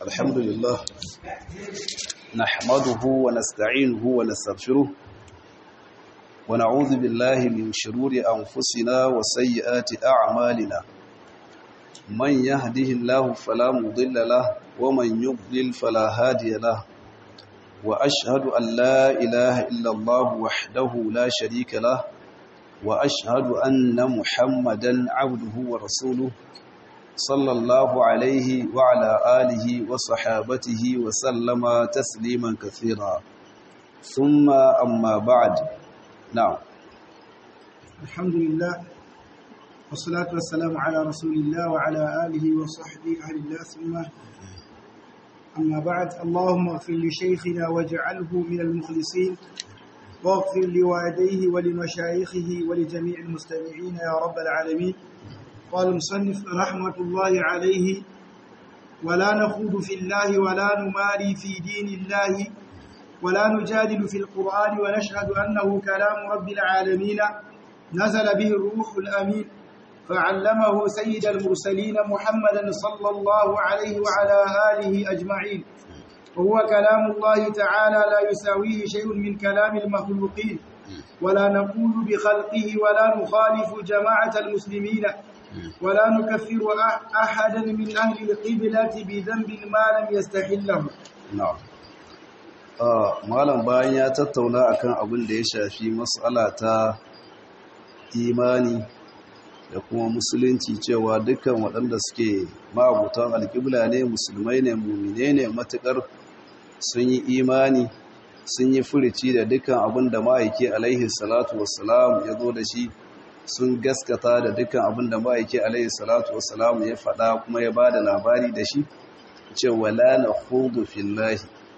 الحمد لله نحمده ونستعينه ونستغفره ونعوذ بالله من شرور أنفسنا وسيئات أعمالنا من يهده الله فلا مضل له ومن يضلل فلا هادي له وأشهد أن لا إله إلا الله وحده لا شريك له وأشهد أن محمدا عبده ورسوله صلى الله عليه وعلى آله وصحابته وسلم تسليما كثيرا ثم أما بعد نعم الحمد لله والصلاة والسلام على رسول الله وعلى آله وصحبه أهل الله ثم أما بعد اللهم اغفر لشيخنا واجعله من المخلصين واغفر لوالديه ولمشايخه ولجميع المستمعين يا رب العالمين قال المصنف رحمة الله عليه ولا نخوض في الله ولا نماري في دين الله ولا نجادل في القرآن ونشهد أنه كلام رب العالمين نزل به الروح الأمين فعلمه سيد المرسلين محمدا صلى الله عليه وعلى آله أجمعين وهو كلام الله تعالى لا يساويه شيء من كلام المخلوقين ولا نقول بخلقه ولا نخالف جماعة المسلمين ولا نكفر أحدا من أهل القبلة بذنب ما لم يستحله نعم malam bayan ya tattauna akan abin da ya shafi matsala ta imani da kuma musulunci cewa dukkan waɗanda suke ma'abutan alƙibla ne musulmai ne mumine ne matuƙar sun yi imani sun yi furici da dukkan abin da ma'aiki alaihi salatu wassalam ya zo da shi sun gaskata da dukkan abin da ma'aiki alaihi salatu wassalam ya faɗa kuma ya ba da labari da shi cewa la na hudu fillahi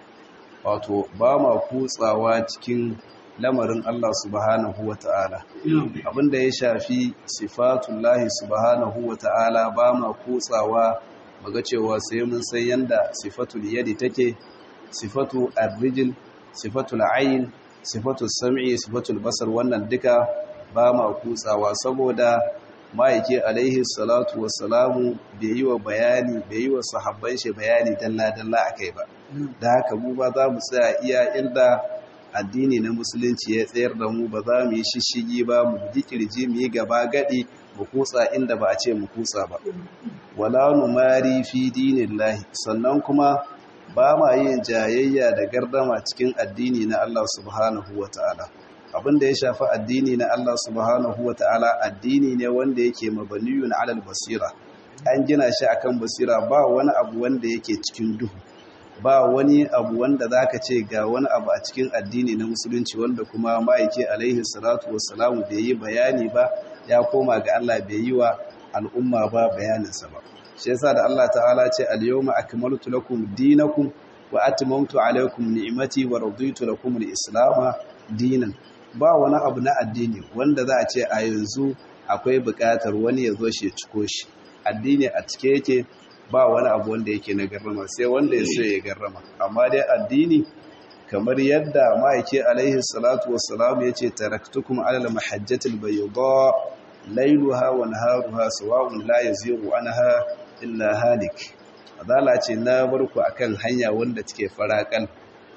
wato ba ma kutsawa cikin lamarin Allah subhanahu wa ta'ala abinda ya shafi sifatullahi subhanahu wa ta'ala ba ma kutsawa maga cewa sai mun san yanda sifatul yadi take sifatu arrijil sifatul ayin sifatul sam'i sifatul basar wannan duka ba ma kutsawa saboda ma'aike alaihi salatu wassalamu bai yi wa bayani bai yi wa sahabban shi bayani dalla-dalla a kai ba da haka mu ba za mu tsaya iya inda addini na musulunci ya tsayar da mu ba za mu yi shishigi ba mu ji kirji mu yi gaba gadi mu kutsa inda ba a ce mu kutsa ba wala numari fi dinillahi sannan kuma ba ma yin jayayya da gardama cikin addini na Allah subhanahu wataala abin da ya shafi addini na Allah subhanahu wa ta'ala addini ne wanda yake mabaniyun alal basira an gina shi akan basira ba wani abu wanda yake cikin duhu ba wani abu wanda zaka ce ga wani abu a cikin addini na musulunci wanda kuma ma'aike alaihi salatu wassalamu bai yi bayani ba ya koma ga Allah bai yi wa al'umma ba bayaninsa ba shi yasa da Allah ta'ala ce al-yawma akmaltu lakum dinakum wa atmamtu alaykum ni'mati wa raditu lakum al-islam dinan ba wani abu na addini wanda za a ce a yanzu akwai buƙatar wani ya zo shi ciko shi addini a cike yake ba wani abu wanda yake na garrama sai wanda ya so ya garrama amma dai addini kamar yadda ma'aike alaihi salatu wassalam ya ce taraktukum alal mahajjatil bayda lailuha wa naharuha sawa'un la yazighu anha illa halik adala ce na barku akan hanya wanda take farakan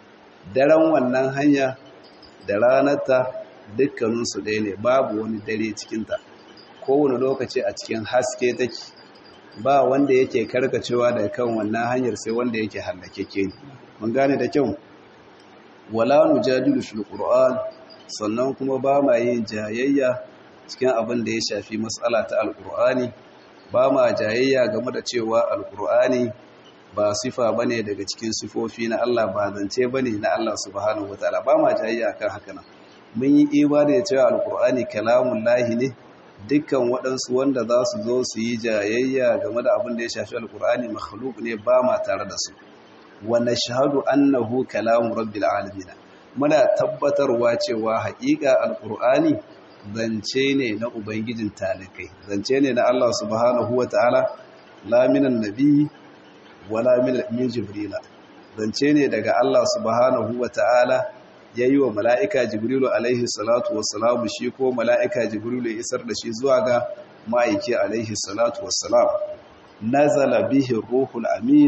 daren wannan hanya da ranarta dukkaninsu ɗaya ne babu wani dare cikinta kowane lokaci a cikin haske take ba wanda yake karkacewa daga kan wannan hanyar sai wanda yake hallakeke ne mun gane da kyau wala nujadilu fil qur'an sannan kuma ba ma yin jayayya cikin abin da ya shafi mas'ala ta alqur'ani ba ma jayayya game da cewa alqur'ani ba sifa bane daga cikin sifofi na Allah ba zance bane na Allah subhanahu wataala ba ma jayayya kan haka nan mun yi imani da cewa alqur'ani kalamun lahi ne dukkan waɗansu wanda za su zo su yi jayayya game da abin da ya shafi alqur'ani makhluk ne ba ma tare da su wa nashhadu annahu kalamu rabbil alamin muna tabbatarwa cewa haƙiƙa alqur'ani zance ne na ubangijin talikai zance ne na Allah subhanahu wataala la minan nabi wala min jibrila zance ne daga Allah subhanahu wa ta'ala ya yi wa mala'ika jibrilu alaihi salatu wassalamu shi ko mala'ika jibrilu ya isar da shi zuwa ga ma'aiki alaihi salatu wassalam nazala bihi ruhul amin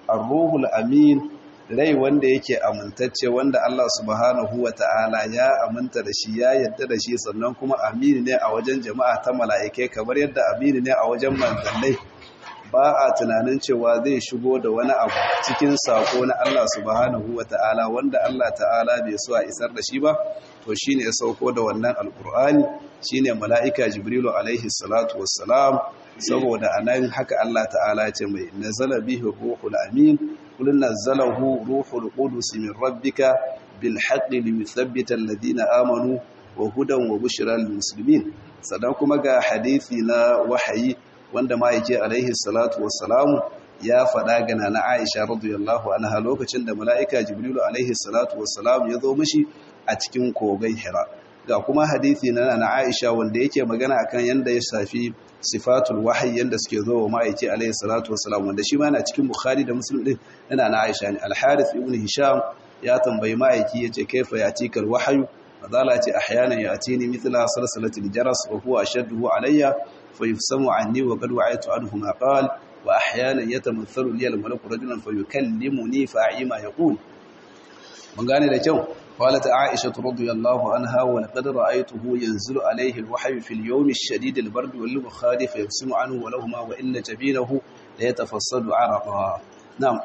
ar-ruhul amin rai wanda yake amintacce wanda Allah subhanahu wa ta'ala ya aminta da shi ya yadda da shi sannan kuma amini ne a wajen jama'a ta mala'ikai kamar yadda amini ne a wajen manzannai ba a tunanin cewa zai shigo da wani abu cikin sako na Allah subhanahu wa ta'ala wanda Allah ta'ala bai so a isar da shi ba to shine ya sauko da wannan alkur'ani shine mala'ika jibrilu alaihi salatu wassalam saboda anan haka Allah ta'ala ce mai nazala bihi ruhul amin qul nazzalahu ruhul qudus min rabbika bil haqqi liyuthabbita alladhina amanu wa hudan wa bushra lil muslimin sadan kuma ga hadisi na wahayi wanda ma yake alaihi salatu wassalamu ya faɗa gana na Aisha radiyallahu anha lokacin da mala'ika Jibrilu alaihi salatu wassalamu ya zo mishi a cikin kogai Hira ga kuma hadisi na na Aisha wanda yake magana akan yanda ya shafi sifatul wahyi yanda suke zo wa ma'aiki alaihi salatu wassalamu wanda shi ma yana cikin Bukhari da Muslim din yana na Aisha ne Al-Harith ibn Hisham ya tambayi ma'aiki yace kaifa yatika al-wahyu fadala ce ahyanan yatini mithla salsalatil jaras wa huwa ashaddu alayya فيفسم عني وقد وعيت عنه ما قال وأحيانا يتمثل لي الملك رجلا فيكلمني فأعي ما يقول من قال لكم قالت عائشة رضي الله عنها ولقد رأيته ينزل عليه الوحي في اليوم الشديد البرد والبخاري فيفسم عنه ولهما وإن جبينه ليتفصل عرقا نعم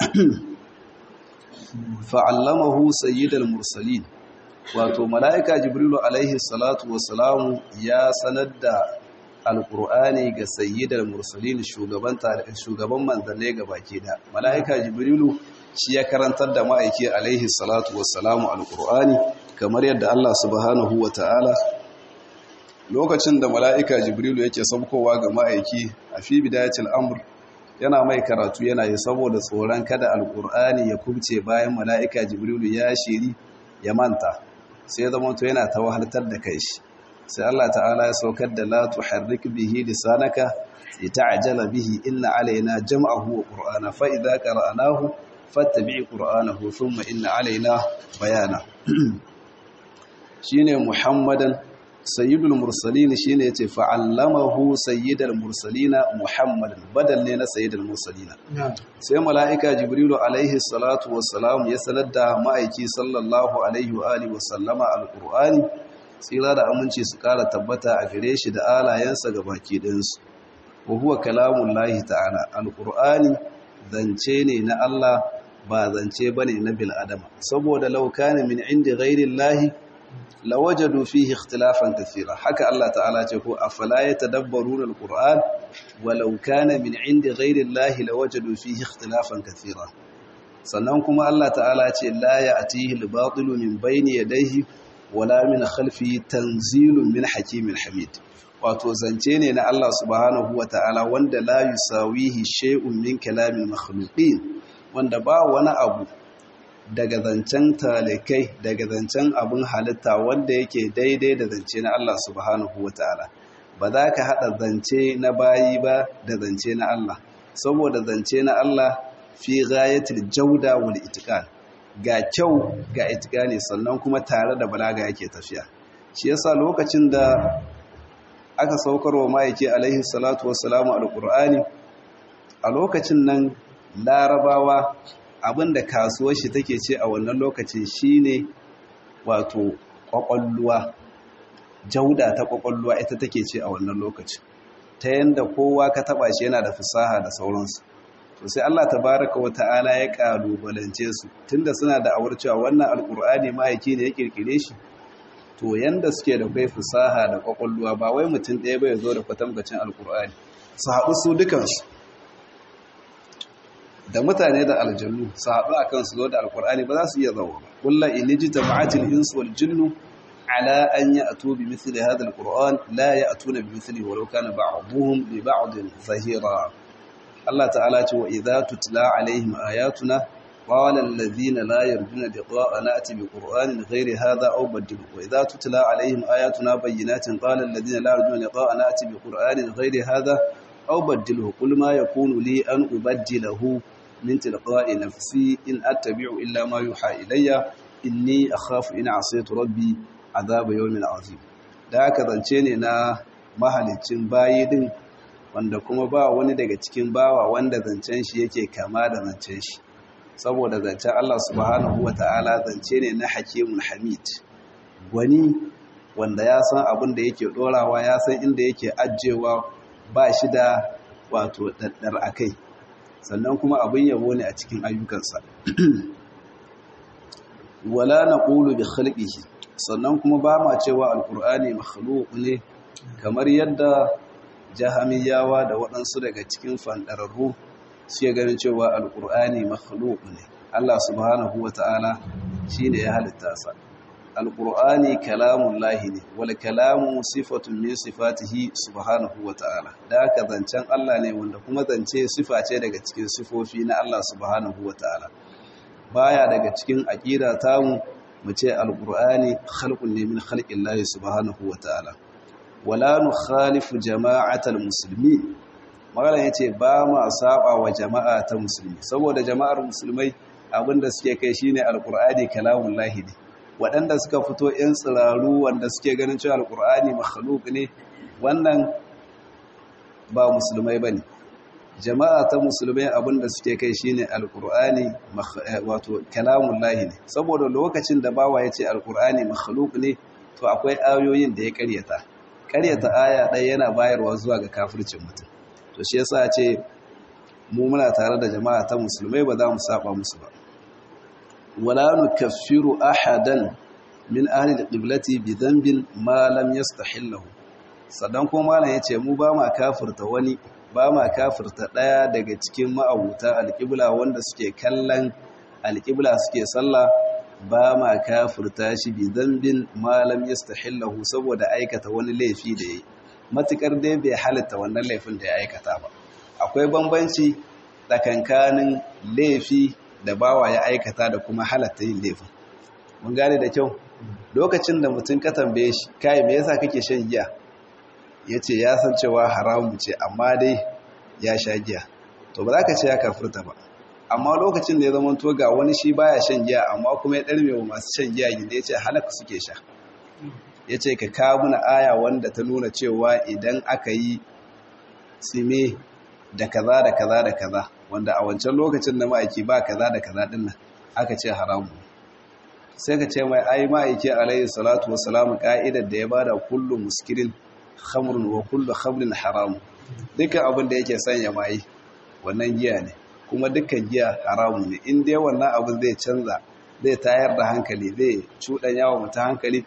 فعلمه سيد المرسلين wato mala'ika jibrilu alaihi salatu wasalamu ya sanar da alƙur'ani ga sayyidar mursalin shugaban manzanne ga baki da mala'ika jibrilu shi ya karantar da ma'aiki alaihi salatu wassalamu alƙur'ani kamar yadda Allah subhanahu wa ta'ala lokacin da mala'ika jibrilu yake saukowa ga ma'aiki a fi bidayatul amr yana mai karatu yana yi saboda tsoron kada alƙur'ani ya kubce bayan mala'ika jibrilu ya shiri ya manta sai ya zama to yana ta wahaltar da kai shi sai Allah ta'ala ya saukar da la tuharrik bihi lisanaka lita'jala bihi inna alaina jam'ahu wa qur'ana fa idza qara'nahu fattabi' qur'anahu thumma inna alaina bayana shine muhammadan sayyidul mursalin shine yace fa'allamahu sayyidul mursalin muhammadan badal ne na sayyidul mursalin sai mala'ika jibrilu alaihi salatu wassalam ya sanar da ma'aiki sallallahu alaihi wa alihi wa sallama alqur'ani tsira da aminci su kara tabbata a gare shi da alayensa ga baki ɗinsu wa huwa kalamun lahi ta'ala alƙur'ani zance ne na Allah ba zance ba ne na bil'adama saboda laukanin min inda gairin lahi lawajadu fihi ikhtilafan kathira haka Allah ta'ala ce ko afala yatadabbaruna alquran walau kana min inda gairin lahi lawajadu fihi ikhtilafan kathira sannan kuma Allah ta'ala ce la ya'tihi al-batilu min bayni yadayhi wala min khalfi tanzilun min hakimin hamid wato zance ne na Allah subhanahu ta'ala wanda la yusawihi shay'un min kalamin makhluqin wanda ba wani abu daga zancen talikai daga zancen abin halitta wanda yake daidai da zance na Allah subhanahu ta'ala. ba za ka haɗa zance na bayi ba da zance na Allah saboda zance na Allah fi ghayatil jauda wal itqan ga kyau ga itikani sannan kuma tare da balaga yake tafiya shi yasa lokacin da aka saukarwa ma'aiki alaihi salatu wassalamu alqur'ani a lokacin nan larabawa abinda kasuwar shi take ce a wannan lokacin shine wato kwakwalluwa jauda ta kwakwalluwa ita take ce a wannan lokacin ta yanda kowa ka taba shi yana da fasaha da sauransu to sai Allah tabaraka wa ta'ala ya kalubalance su tunda suna da awar cewa wannan alkur'ani mahaifi ne ya kirkire shi to yanda suke da kai fasaha da kwakwalluwa ba wai mutum ɗaya bai zo da kwatankwacin alkur'ani su haɗu su dukansu da mutane da aljannu su haɗu a kan su zo da alkur'ani ba za su iya zama ba kulla iniji jama'atil insu wal jinnu ala an ya'tu bi mithli hadha alquran la ya'tuna bi mithlihi walau kana ba'dhum li ba'din zahira Allah ta'ala ce wa idza tutla alaihim ayatuna qala alladhina la yarjuna liqa'ana ati bi qur'anin ghairi hadha aw badil wa idza tutla alaihim ayatuna bayyinatin qala alladhina la yarjuna liqa'ana ati bi qur'anin ghairi hadha aw badilhu qul ma yakunu li an ubaddilahu min tilqa'i nafsi in attabi'u illa ma yuha ilayya inni akhafu in asaytu rabbi adhaba yawmin azim da haka zance ne na mahalicin bayi din wanda kuma ba wani daga cikin bawa wanda zancen shi yake kama da zancen shi saboda zancen Allah subhanahu wata'ala zance ne na hakimun hamid wani wanda ya san abin da yake dorawa ya san inda yake ajewa ba shi da wato daddar akai sannan kuma abin yabo ne a cikin ayyukansa wala naqulu bi khalqihi sannan kuma ba ma cewa alqur'ani makhluq ne kamar yadda jahamiyawa da waɗansu daga cikin fandararru suke ganin cewa alqur'ani makhluq ne Allah subhanahu wata'ala shine ya halitta sa alqur'ani kalamullahi ne wal kalamu sifatun min sifatihi subhanahu wata'ala da haka zancen Allah ne wanda kuma zance sifa ce daga cikin sifofi na Allah subhanahu wata'ala baya daga cikin aqida tamu mu ce alqur'ani khalqun ne min khalqillahi subhanahu wata'ala wala nukhalifu jama'atal muslimin magana yace ba ma saba wa jama'a ta musulmi saboda jama'ar musulmai abinda suke kai shine alqur'ani kalamullahi ne waɗanda suka fito ‘yan tsiraru wanda suke ganin cewa alƙur'ani makhluk ne wannan ba musulmai ba ne jama'a ta musulmai abinda suke kai shine alƙur'ani wato kalamun lahi ne saboda lokacin da bawa ya ce alƙur'ani makhluk ne to akwai ayoyin da ya ƙaryata ƙaryata aya ɗaya yana bayarwa zuwa ga kafircin mutum to shi yasa ce mu muna tare da jama'a ta musulmai ba za mu saba musu ba ولا نكفر أحدا من أهل القبلة بذنب ما لم يستحله sadan kuma malam yace mu ba ma kafirta wani ba ma kafirta daya daga cikin ma'abuta alqibla wanda suke kallon alqibla suke sallah ba ma kafirta shi bi dhanbin ma lam yastahillahu saboda aikata wani laifi da yayi matukar dai bai halatta wannan laifin da ya aikata ba akwai bambanci tsakankanin laifi da bawa ya aikata da kuma halatta yin laifin mun gane da kyau lokacin da mutum ka tambaye shi kai me yasa kake shan giya yace ya san cewa haramu ce amma dai ya sha giya to ba za ka ce ya kafirta ba amma lokacin da ya zama to ga wani shi baya shan giya amma kuma ya darme wa masu shan giya gida yace halaka suke sha yace ka kawo mana aya wanda ta nuna cewa idan aka yi tsime da kaza da kaza da kaza wanda a wancan lokacin da ma'aiki ba kaza da kaza din nan aka ce haramu sai ka ce mai ai ma'aiki alayhi salatu wassalamu ka'idar da ya bada kullu muskirin khamrun wa kullu khamrin haramu dukkan abin da yake sanya mai wannan giya ne kuma dukkan giya haramu ne in dai wannan abin zai canza zai tayar da hankali zai cuɗanya wa mutum hankali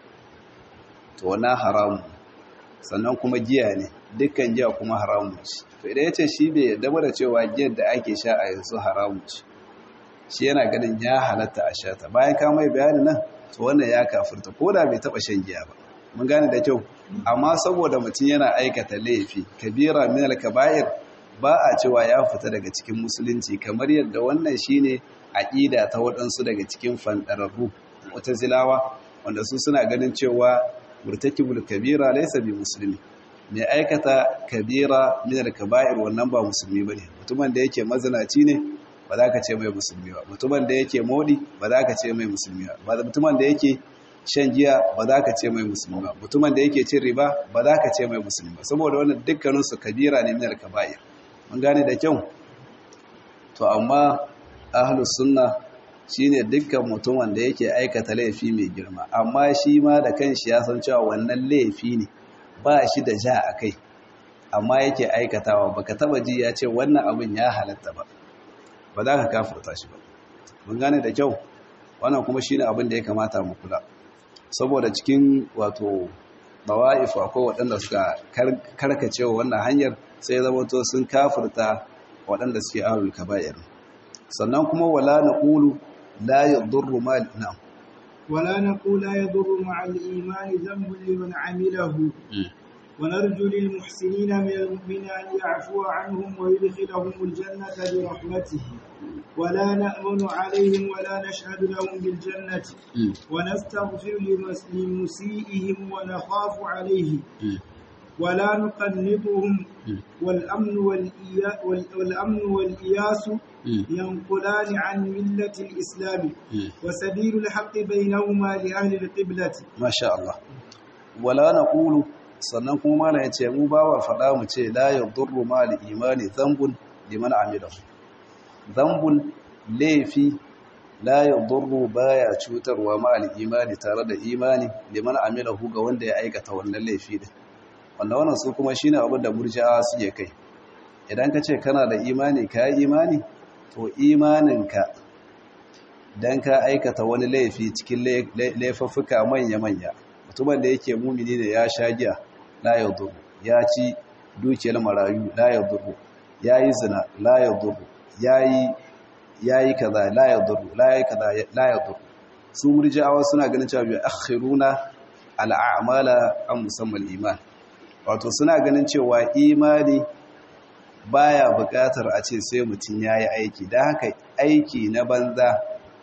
to wannan haramu sannan kuma giya ne dukkan giya kuma haramu ce to idan ya ce shi bai yarda da cewa giyar da ake sha a yanzu haramu ce shi yana ganin ya halatta a sha ta bayan ka mai bayani nan to wannan ya kafirta ko da bai taba shan giya ba mun gane da kyau amma saboda mutum yana aikata laifi kabira min al-kaba'ir ba a cewa ya fita daga cikin musulunci kamar yadda wannan shine aqida ta waɗansu daga cikin fandararru mu'tazilawa wanda su suna ganin cewa murtakibul kabira laysa bi muslimi mai aikata kabira min al-kaba'ir wannan ba musulmi bane mutumin da yake mazinaci ne ba za ka ce mai musulmi ba mutumin da yake modi ba za ka ce mai musulmi ba mutumin da yake shan giya ba za ka ce mai musulmi ba mutumin da yake cin riba ba za ka ce mai musulmi ba saboda wannan dukkanin su kabira ne min al-kaba'ir mun gane da kyau to amma ahlus sunna shine dukkan mutum wanda yake aikata laifi mai girma amma shi ma da kanshi ya san cewa wannan laifi ne ba shi da ja a kai amma yake aikatawa baka taba ji ya ce wannan abin ya halatta ba ba za ka kafurta shi ba mun gane da kyau wannan kuma shine abin da ya kamata mu kula saboda cikin wato bawa'if akwai waɗanda suka karkace wa wannan hanyar sai zama to sun kafurta waɗanda suke ahlul kaba'ir sannan kuma wala naqulu la yadurru ma na'am ولا نقول لا يضر مع الإيمان ذنب لمن عمله ونرجو للمحسنين من المؤمنين أن يعفو عنهم ويدخلهم الجنة برحمته ولا نأمن عليهم ولا نشهد لهم بالجنة ونستغفر لمسيئهم ونخاف عليه ولا نقنطهم والأمن, والإيا والأمن والإياس ينقلان عن ملة الإسلام وسبيل الحق بينهما لأهل القبلة ما شاء الله ولا نقول sannan kuma mana ya ce mu ba wa faɗa mu ce la ya durru ma imani zambun liman amilahu zambun laifi la yadurru baya cutarwa ma al-imani tare da imani liman amilahu ga wanda ya aikata wannan laifi din wanda wannan su kuma shine abin da murji'a suke kai idan ka ce kana da imani ka yi imani to imaninka dan ka aikata wani laifi cikin laifuffuka manya-manya mutumin da yake mumini da ya sha giya la yadurru ya ci dukiyar marayu la yadurru ya yi zina la yadurru ya yi kaza la yadurru la yi kaza la yadurru su murji'awa suna ganin cewa bi akhiruna al'amala an musamman iman wato suna ganin cewa imani baya buƙatar a ce sai mutum ya yi aiki da haka aiki na banza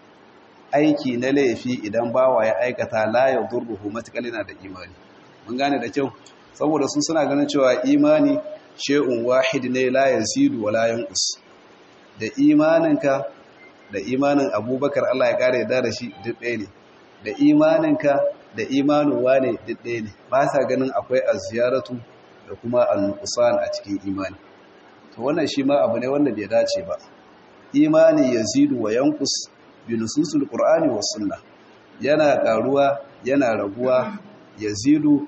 aiki na laifi idan bawa ya aikata la ya durruhu matuƙar yana da imani mun gane da kyau saboda sun suna ganin cewa imani she'un wahid ne la yazidu wa la yanqus da imaninka da imanin abubakar Allah ya kare da da shi duk ɗaya ne da imaninka da imanin wane duk ɗaya ne ba sa ganin akwai aziyaratu da kuma al-nuqsan a cikin imani to wannan shi ma abu ne wanda bai dace ba imani yazidu wa yanqus bi nususul qur'ani was sunna yana karuwa yana raguwa yazidu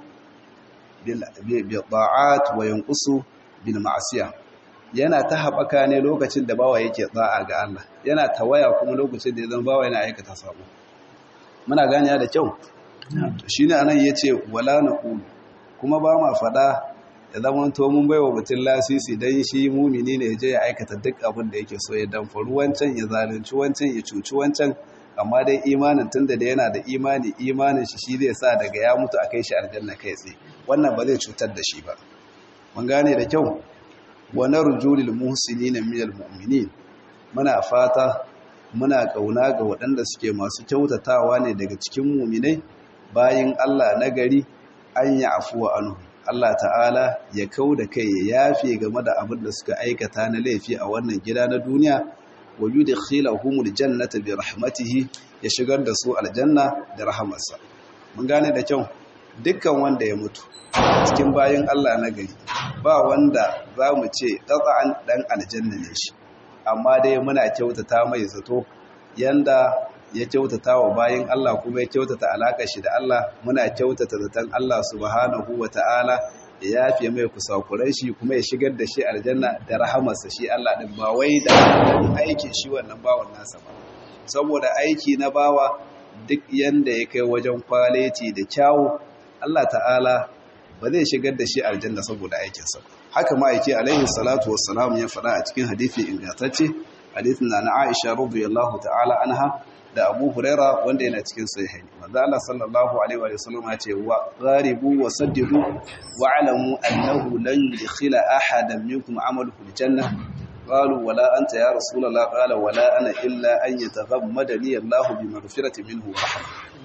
bil ta'at wa yanqusu bil ma'siyah yana ta haɓaka ne lokacin da bawa yake tsa'a ga Allah yana tawaya kuma lokacin da ya zama bawa yana aikata sabo muna ganiya da kyau shine anan yace wala naqulu kuma ba ma fada ya zama to mun baiwa mutum lasisi dan shi mumini ne je ya aikata duk abin da yake so ya damfaru wancan ya zalunci wancan ya cuci wancan amma dai imanin tunda da yana da imani imanin shi shi zai sa daga ya mutu a kai shi aljanna kai tsaye wannan ba zai cutar da shi ba mun gane da kyau wa narju lil muhsinina minal mu'minin muna fata muna kauna ga waɗanda suke masu kyautatawa ne daga cikin mu'minai bayin Allah nagari an ya afuwa anhu Allah ta'ala ya kauda kai ya yafe game da abin da suka aikata na laifi a wannan gida na duniya wa yudkhilahumul jannata bi rahmatihi ya shigar da su aljanna da rahamarsa mun gane da kyau dukkan wanda ya mutu cikin bayin Allah na gari ba wanda za mu ce ƙasa'an ɗan aljanna ne shi amma dai muna kyautata mai zato yanda ya kyautata wa bayin Allah kuma ya kyautata alaƙa shi da Allah muna kyautata zaton Allah subhanahu wa ta'ala ya yafe mai kusakurai shi kuma ya shigar da shi aljanna da rahamarsa shi Allah ɗin ba wai da aikin shi wannan bawan nasa ba saboda aiki na bawa duk yanda ya kai wajen kwaleti da kyawu Allah ta'ala ba zai shigar da shi aljanna saboda aikinsa haka ma'aiki alaihi salatu wassalam ya faɗa a cikin hadithi ingantacce hadithin na na Aisha radiyallahu ta'ala anha da Abu Huraira wanda yana cikin sahihi manzo Allah sallallahu alaihi wa sallam ya ce wa qaribu wa saddidu wa alamu annahu lan yudkhila ahadan minkum amaluhu aljanna قالوا ولا أنت يا رسول الله قال ولا أنا إلا أن يتغمدني الله بمغفرة منه ورحمة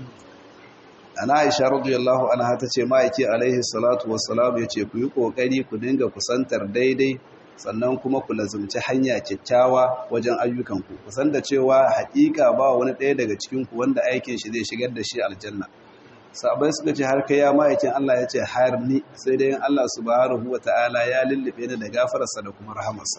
ana aisha radiyallahu anha tace ma'aiki alaihi salatu wassalam yace ku yi kokari ku dinga kusantar daidai sannan kuma ku lazumci hanya kyakkyawa wajen ayyukan ku kusan da cewa hakika ba wani ɗaya daga cikin ku wanda aikin shi zai shigar da shi aljanna sabai suka ce har kai ya ma'aikin Allah yace har ni sai dai Allah subhanahu wataala ya lullube ni da gafararsa da kuma rahamarsa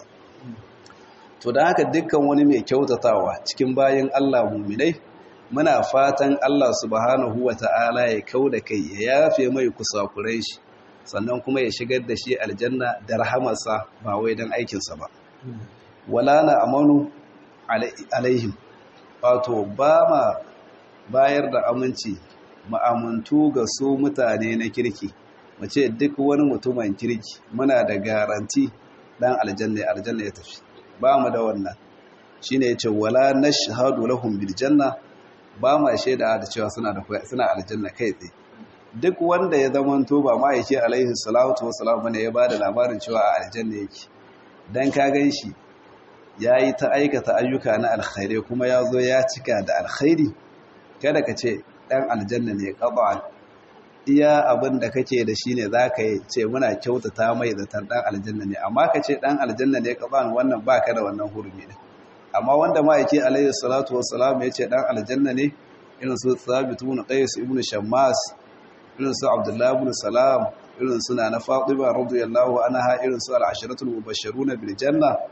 to da haka dukkan wani mai kyautatawa cikin bayin Allah mu'minai muna fatan Allah subhanahu wa ta'ala ya kau da kai ya yafe mai kusakurai shi sannan kuma ya shigar da shi aljanna da rahamarsa ba wai don aikinsa ba wala na amanu alaihim wato ba ma bayar da aminci ma'amuntu ga su mutane na kirki mace duk wani mutumin kirki muna da garanti dan aljanna aljanna ya tafi ba mu da wannan shine yace wala nashhadu lahum bil janna ba ma shaida da cewa suna da suna aljanna kai tsaye duk wanda ya zamanto ba ma yake alaihi salatu wassalam bane ya bada labarin cewa a aljanna yake dan ka ganshi yayi ta aikata ayyuka na alkhairi kuma yazo ya cika da alkhairi kada ka ce dan aljanna ne qad'an iya abin da kake da shi ne zaka yi ce muna kyautata mai zatar dan aljanna ne amma ka ce dan aljanna ne qad'an wannan baka da wannan hurumi ne amma wanda ma yake alayhi salatu wassalam ya ce dan aljanna ne irin su thabit ibn qais ibn shammas irin su abdullah ibn salam irin su na fatima radiyallahu anha irin su al-asharatul mubashshiruna bil janna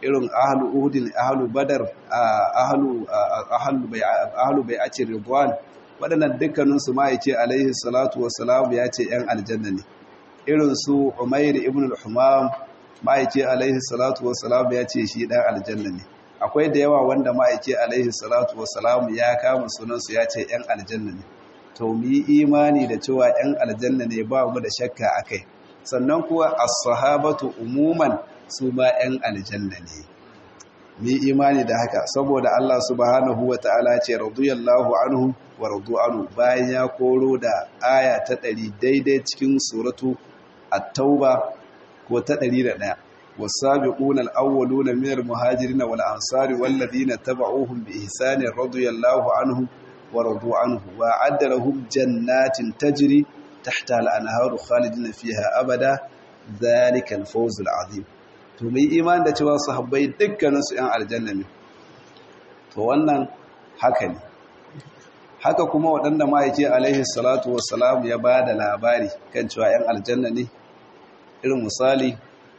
irin ahlu uhudin ahlu badar ahlu ahlu bai'atir ridwan waɗannan dukkaninsu ma yace alaihi salatu wassalam ya ce ‘yan aljanna ne irin su umair ibn al-humam ma yace alaihi salatu wassalam ya ce shi ɗan aljanna ne akwai da yawa wanda ma yace alaihi salatu wassalam ya kama sunansu ya ce ‘yan aljanna ne to mu yi imani da cewa ‘yan aljanna ne ba mu da shakka akai sannan kuwa as-sahabatu umuman su ma ‘yan aljanna ne mi imani da haka saboda Allah subhanahu wa ta'ala ce radiyallahu anhu wa radu anhu bayan ya koro da aya ta ɗari daidai cikin suratu at-tauba ko ta ɗari da ɗaya wasabiquna al-awwaluna min al-muhajirin wal ansari wal ladina tabauhum bi ihsanin radiyallahu anhu wa radu anhu wa adda lahum jannatin tajri tahta al-anharu khalidina fiha abada dhalika al-fawz al-azim to mai iman da cewa sahabbai dukkaninsu ‘yan aljanna ne to wannan haka ne haka kuma waɗanda ma'aiki alaihi salatu wassalam ya ba da labari kan cewa ‘yan aljanna ne irin misali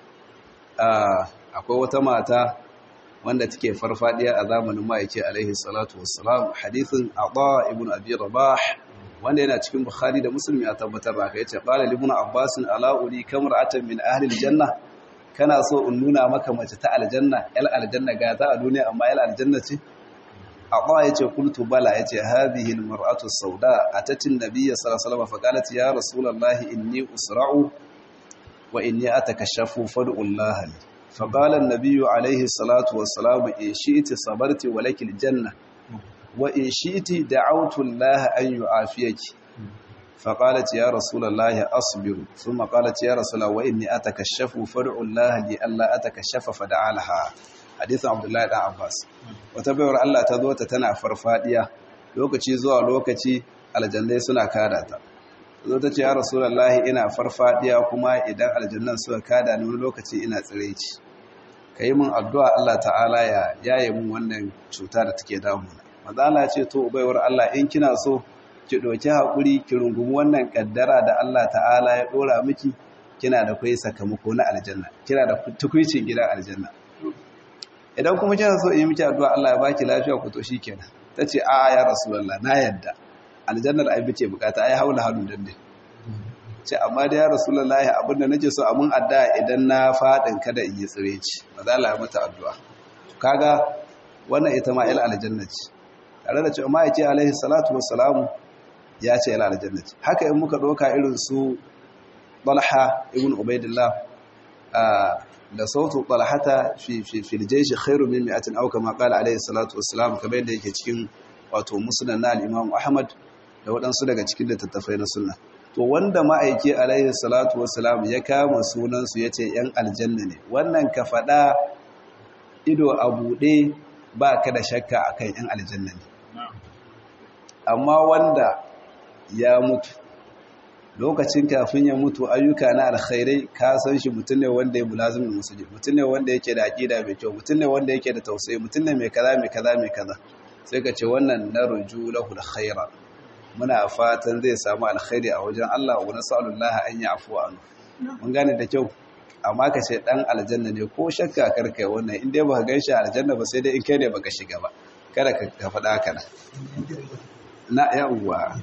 akwai wata mata wanda take farfadiya a zamanin ma'aiki alaihi salatu wassalam hadithin abu ibn abi rabah wanda yana cikin bukhari da musulmi a tabbatar da aka yace qala ibn abbasin ala uri kamra'atan min ahli aljanna kana so in nuna maka mace ta aljanna yal aljanna ga ta a duniya amma yal aljanna ce aqwa yace qultu bala yace hadhihi almar'atu sauda atati an-nabiy sallallahu alaihi wasallam faqalat ya rasulullah inni usra'u wa inni atakashafu fad'u Allah li faqala an-nabiy alaihi salatu wassalam in shi'ti sabarti wa lakil janna wa in shi'ti da'awtu Allah an yu'afiyaki فقالت يا رسول الله أصبر ثم قالت يا رسول الله وإني أتكشف فدع الله لي ألا أتكشف فدعا لها حديث عبد الله بن عباس وتبعر الله تذوت تنا فرفاديا lokaci zuwa lokaci aljannai suna kada ta zo ta ce ya rasulullahi ina farfadiya kuma idan aljannan suka kada ni wani lokaci ina tsiraici kai min addu'a Allah ta'ala ya yaye mun wannan cuta da take damuna manzo Allah ya ce to baiwar Allah in kina so ki ɗauki haƙuri ki rungumi wannan ƙaddara da Allah ta'ala ya ɗora miki kina da kwai sakamako na aljanna kina da tukwicin gidan aljanna idan kuma kina so in yi miki addu'a Allah ya baki lafiya ku to shikenan tace a ya rasulullah na yadda aljannar ai bace bukata ai haula halu dande ce amma da ya rasulullah abinda nake so amun addu'a idan na fadin kada in yi tsire ci ba za la mata addu'a kaga wannan ita ma il aljanna ce tare da cewa ma yace alaihi salatu wassalamu ya ce yana aljanna ce haka in muka doka irin su Talha ibn Ubaidillah da sautu Talhata fi fi fil jaysh khairu min mi'atin aw kama qala alayhi salatu wassalam kamar yadda yake cikin wato musnad na al-Imam Ahmad da waɗansu daga cikin littattafai na sunna to wanda ma'aiki alayhi salatu wassalam ya kama sunan su yace yan aljanna ne wannan ka fada ido a bude ba ka da shakka akan yan aljanna ne amma wanda ya mutu lokacin kafin ya mutu ayyuka na alkhairai ka san shi mutum ne wanda ya mulazimin musulmi mutum ne wanda yake da aqida mai kyau mutum ne wanda yake da tausayi mutum ne mai kaza mai kaza mai kaza sai ka ce wannan narju lahu alkhaira muna fatan zai samu alkhairi a wajen Allah wa nasallallahu an yafu anhu mun gane da kyau amma ka ce dan aljanna ne ko shakka karkai wannan in dai baka ganshi aljanna ba sai dai in kai ne baka shiga ba kada ka faɗa haka na yawwa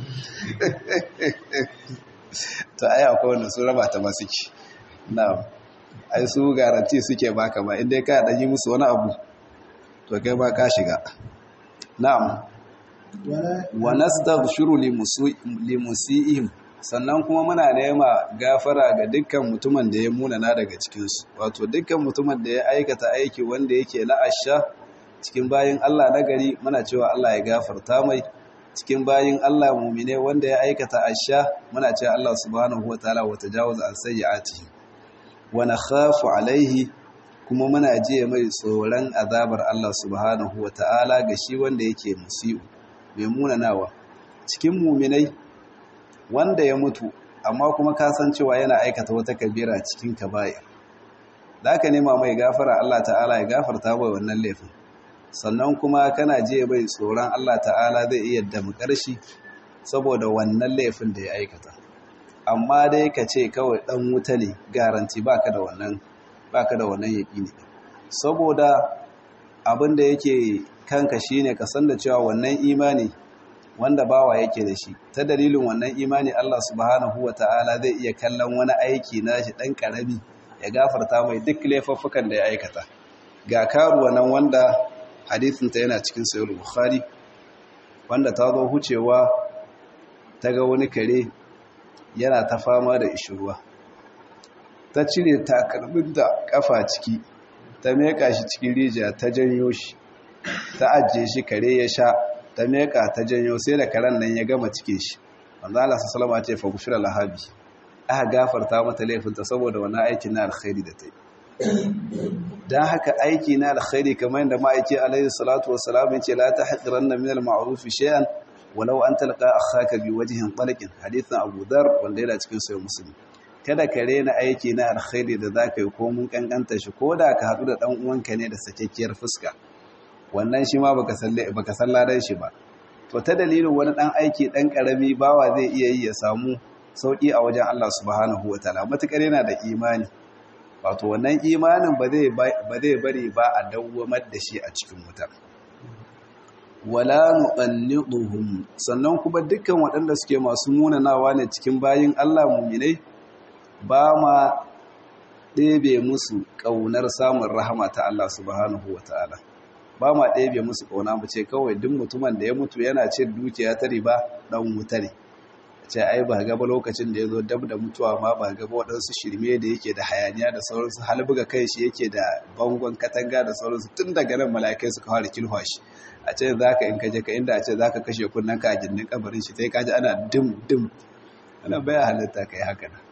ta ai akwai wanda su raba ta masu ki na ai su garanti suke baka ba inda ka dan yi musu wani abu to kai ba ka shiga na'am wa nastaghfiru li musiihim sannan kuma muna nema gafara ga dukkan mutumin da ya munana daga cikinsu wato dukkan mutumin da ya aikata aiki wanda yake na asha cikin bayin Allah na gari muna cewa Allah ya gafarta mai cikin bayin Allah mumine wanda ya aikata asha muna cewa Allah subhanahu wataala wa tajawaza an sayyi'atihi wa nakhafu alaihi kuma muna jiya mai tsoron azabar Allah subhanahu wataala ga shi wanda yake musiu mai munanawa cikin muminai wanda ya mutu amma kuma kasancewa yana aikata wata kabira cikin kaba'ir da aka nema mai gafara Allah ta'ala ya gafarta bai wannan laifin sannan kuma kana je bai tsoron Allah ta'ala zai iya damkar shi saboda wannan laifin da ya aikata amma dai ka ce kawai dan wuta ne garanti baka da wannan baka da wannan yaqini saboda abin da yake kanka shine ka san da cewa wannan imani wanda bawa yake da shi ta dalilin wannan imani Allah subhanahu wata'ala zai iya kallon wani aiki nashi dan karami ya gafarta mai duk laifuffukan da ya aikata ga karuwa nan wanda hadisinta yana cikin sayar bukhari wanda ta zo hucewa ta ga wani kare yana ta fama da ishirwa ta cire takalmin da kafa ciki ta meka shi cikin rijiya ta janyo shi ta ajiye shi kare ya sha ta meka ta janyo sai da karen nan ya gama cike shi wanda Allah salama ce fa gushira lahabi aka gafarta mata laifinta saboda wani aikin na alkhairi da ta yi don haka aiki na alkhairi kamar yadda ma'aiki alaihi salatu wassalam yace la tahqiranna min al-ma'ruf shay'an walau an talqa akhaka bi wajhin talqin hadithan Abu Dharr wanda yana cikin sahih Muslim kada ka rena aiki na alkhairi da zaka yi ko mun kankanta shi ko da ka hadu da dan uwanka ne da sakekkiyar fuska wannan shi ma baka salle baka salladan shi ba to ta dalilin wani dan aiki dan karami bawa zai iya yi ya samu sauki a wajen Allah subhanahu wataala matukar yana da imani wato wannan imanin ba zai bari ba a dawwamar da shi a cikin wutar wala nuqanniduhum sannan kuma dukkan waɗanda suke masu munanawa ne cikin bayin Allah mu'minai ba ma ɗebe musu ƙaunar samun rahama ta Allah subhanahu wataala ba ma ɗebe musu ƙauna mu ce kawai duk mutumin da ya mutu yana cin dukiya ta riba ɗan wuta ne ce ai ba gaba lokacin da ya zo dab da mutuwa ma ba gaba waɗansu shirme da yake da hayaniya da sauransu halbuga kai shi yake da bangon katanga da sauransu tun daga nan mala'ikai suka fara kilwa shi a ce za ka in kaje ka inda a ce za ka kashe kunnen ka a gindin kabarin shi sai ka ji ana dim dim ana baya halitta ka yi haka na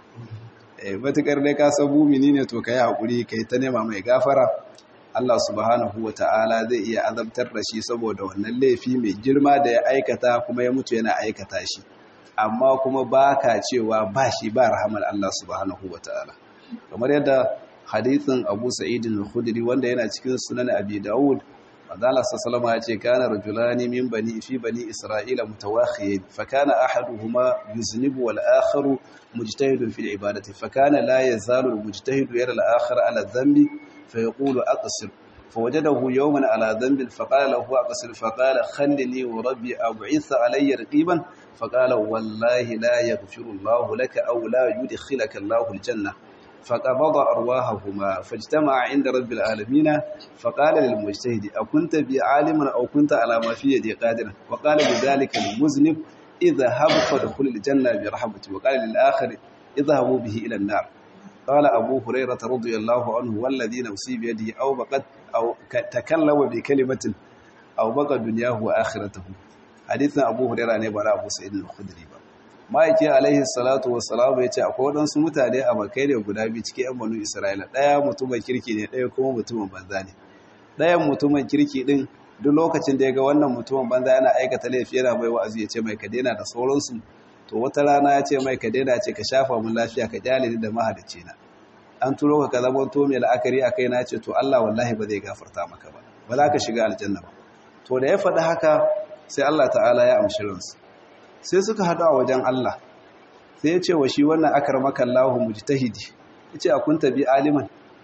eh matukar dai ka san mumini ne to ka yi haƙuri ka yi ta nema mai gafara Allah subhanahu wa ta'ala zai iya azabtar da shi saboda wannan laifi mai girma da ya aikata kuma ya mutu yana aikata shi amma kuma ba ka cewa ba shi ba rahamar Allah subhanahu wa ta'ala kamar yadda hadithin abu sa'idin al-khudri wanda yana cikin sunan abi dawud wadala sassalama ya ce kana rajulani min bani fi bani isra'ila mutawakhiyin fa kana ahaduhuma yuznibu wal akharu mujtahidun fil ibadati fa kana la yazalu al mujtahidu yara al akhar ala dhanbi fa yaqulu aqsir فوجده يوما على ذنب فقال له أقصر فقال خلني وربي أبعث علي رقيبا فقال والله لا يغفر الله لك أو لا يدخلك الله الجنة فقبض أرواحهما فاجتمع عند رب العالمين فقال للمجتهد أكنت بعالما أو كنت على ما في يدي قادرا وقال لذلك المذنب اذهب فادخل الجنة برحمتي وقال للآخر اذهبوا به إلى النار قال أبو هريرة رضي الله عنه والذي نفسي بيده أو بقد أو تكلم بكلمة أو بقى دنياه وآخرته حديثنا أبو هريرة نبرا أبو سعيد الخدري ma'aiki alaihi salatu wassalam ya ce akwai waɗansu mutane a makai ne guda biyu cikin 'yan banu isra'ila ɗaya mutumin kirki ne ɗaya kuma mutumin banza ne ɗayan mutumin kirki ɗin duk lokacin da ya ga wannan mutumin banza yana aikata laifi yana mai wa'azi ya ce mai ka daina da sauransu to wata rana ya ce mai ka daina ce ka shafa mun lafiya ka kyale ni da mahalicci na an turo ka ka zama to mai la'akari a kai na ce to Allah wallahi ba zai gafarta maka ba ba za ka shiga aljanna ba to da ya faɗi haka sai Allah ta'ala ya amshi ransu sai suka haɗu a wajen Allah sai ya ce wa shi wannan akar makallahu mujtahidi ya ce a kunta bi aliman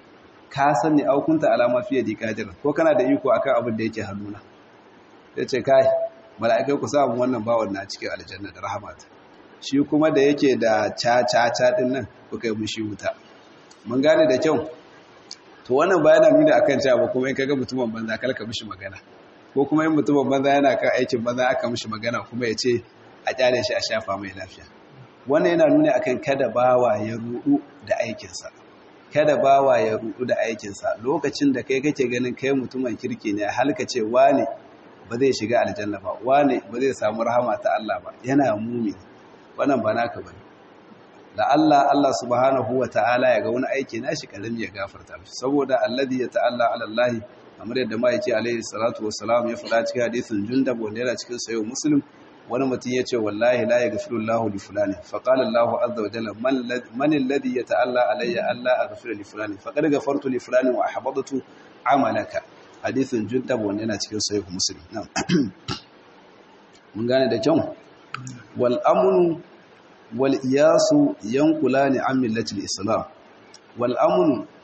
ka sani au kunta alama fiye da kadir ko kana da iko akan abin da yake hannuna ya ce kai mala'ikai ku samu wannan bawan na cikin aljanna da rahamata shi kuma da yake da ca-ca-ca ɗin nan kuka yi mushi wuta mun gane da kyau to wannan bayana nuna akan cewa ba kuma in kaga mutumin banza kalka mishi magana ko kuma in mutumin banza yana kan aikin banza aka mishi magana kuma ya ce a kyale shi a shafa mai lafiya wannan yana nuna akan kada bawa ya rudu da aikinsa kada bawa ya rudu da aikinsa lokacin da kai kake ganin kai mutumin kirki ne halka ce wane ba zai shiga aljanna ba wane ba zai samu rahama ta Allah ba yana mumi wannan ba naka bane da Allah Allah subhanahu wa ta'ala ya ga wani aiki nashi karami ya gafarta mishi saboda alladhi ya ta'alla ala Allah kamar yadda ma yake alaihi salatu wassalam ya faɗa cikin hadisin Jundab wanda yana cikin sayo Muslim wani mutum ya ce wallahi la yaghfiru Allahu li fulani fa qala Allahu azza wa jalla man alladhi yata'alla alayya alla aghfira li fulani faqad ghafartu li fulani wa ahbadtu amalaka hadisin Jundab wanda yana cikin sayo Muslim na'am mun gane da kyau wal amnu wal iyasu yanqulani an millatil islam wal amnu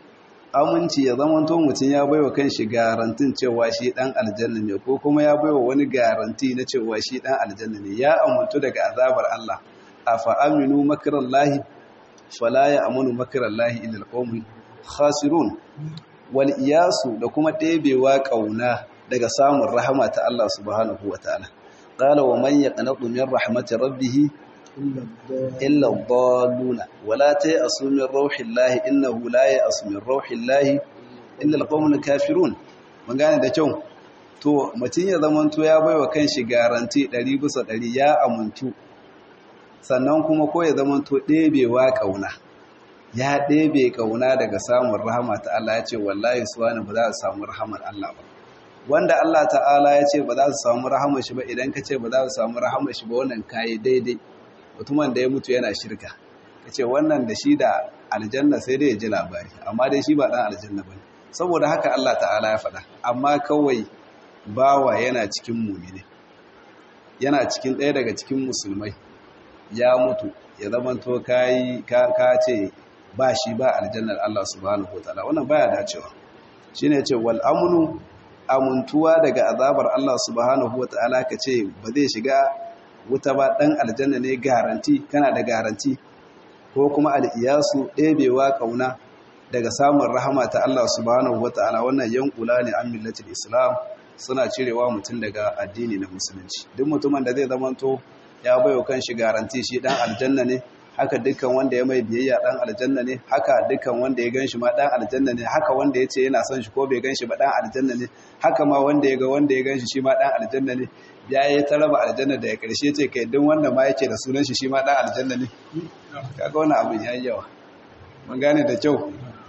aminci ya zama to mutum ya baiwa kanshi garantin cewa shi dan aljanna ne ko kuma ya baiwa wani garanti na cewa shi dan aljanna ne ya amuntu daga azabar Allah afa aminu makrallahi fala ya amanu makrallahi illa alqawmul khasirun wal iyasu da kuma ɗebewa kauna daga samun rahama ta Allah subhanahu wataala qala wa man yaqnatu min rahmati rabbih illa ad-dalluna wala ta'asu min rauhillahi innahu la ya'asu min rauhillahi illa al-qawmul kafirun mun gane da kyau to mutun ya zamanto ya baiwa kanshi garanti 100 bisa 100 ya amuntu sannan kuma ko ya zamanto ɗebewa kauna ya ɗebe kauna daga samun rahama ta Allah ya ce wallahi suwana ba za su samu rahamar Allah ba wanda Allah ta'ala ya ce ba za su samu rahamar shi ba idan ka ce ba za su samu rahamar shi ba wannan kayi daidai mutumin da ya mutu yana shirka ka ce wannan da shi da aljanna sai dai ya ji labari amma dai shi ba ɗan aljanna ba saboda haka Allah ta'ala ya faɗa amma kawai bawa yana cikin mumine yana cikin ɗaya daga cikin musulmai ya mutu ya zamanto kayi ka ce ba shi ba aljannar Allah subhanahu wa ta'ala wannan baya dacewa shine ce wal amnu amuntuwa daga azabar Allah subhanahu wa ta'ala ka ce ba zai shiga wuta ba ɗan aljanna ne garanti kana da garanti ko kuma al'iyasu ɗebewa ƙauna daga samun rahama ta Allah subhanahu wa ta'ala wannan yankula ne an millatin islam suna cirewa mutum daga addini na musulunci duk mutumin da zai zamanto ya baiwa kan shi garanti shi ɗan aljanna ne haka dukkan wanda ya mai biyayya dan aljanna ne haka dukkan wanda ya ganshi ma dan aljanna ne haka wanda ya ce yana son shi ko bai ganshi ba dan aljanna ne haka ma wanda ya ga wanda ya ganshi shi ma dan aljanna ne ya yi ta raba aljanna da ya karshe ce kai duk wanda ma yake da sunan shi shi ma dan aljanna ne kaga wannan abin yayi yawa mun gane da kyau